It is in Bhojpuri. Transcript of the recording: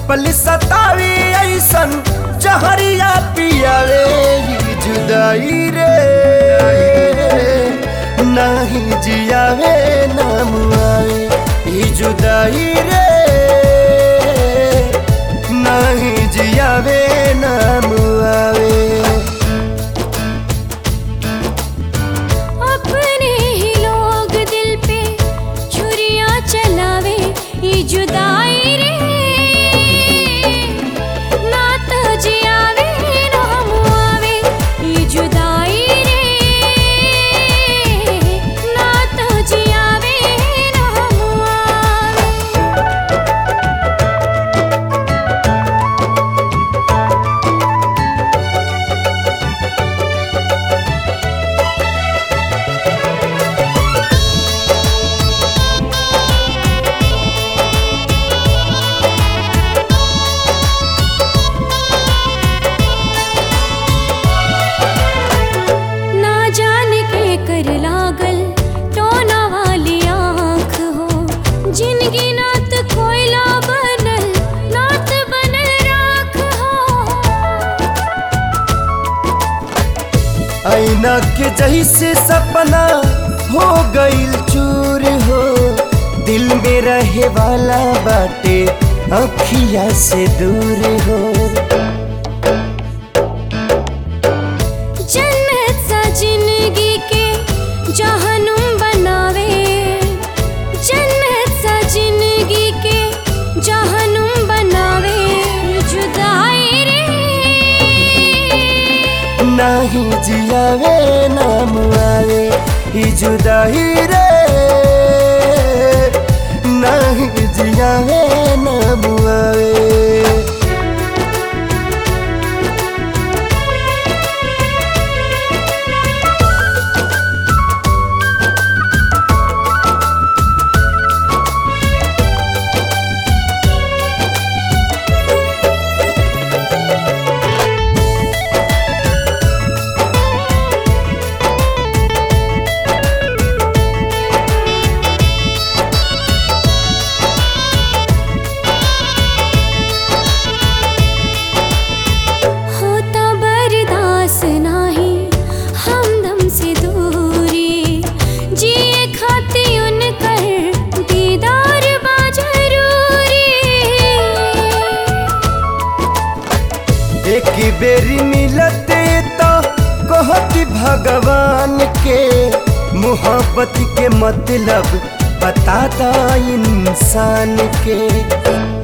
पल सतावी ऐसन जहरिया पियावे ही जुदाई रे नाही जियावे ना मुआवे ही जुदाई रे नाही जियावे ना मुआवे अपने ही लोग दिल पे छुरियां चलावे ये जुदाई रे ना तो जियावे ना हम आवे ये जुदाई रे ना तो जियावे ना हम आवे ना जाने के कर लागल टोना वाली आँख हो जिनगी नात कोयला बनल नात बनल राख हो ऐना के जैसे सपना हो गईल चूर हो दिल में रहे वाला बाटे अखिया से दूर हो जन्नत सा जिंदगी के जहनुम बनावे जन्नत सा जिंदगी के जहनुम बनावे जुदाई रे नाही जियावे ना मुआवे ही जुदाई रे नाही जियावे ना मुआवे होता बर्दाश्त नाही हमदम से दूरी जिए खाती उनकर दीदार बा जरूरी एक बेरी मिलते तो कहती भगवान के मोहब्बत के मतलब बताता इंसान के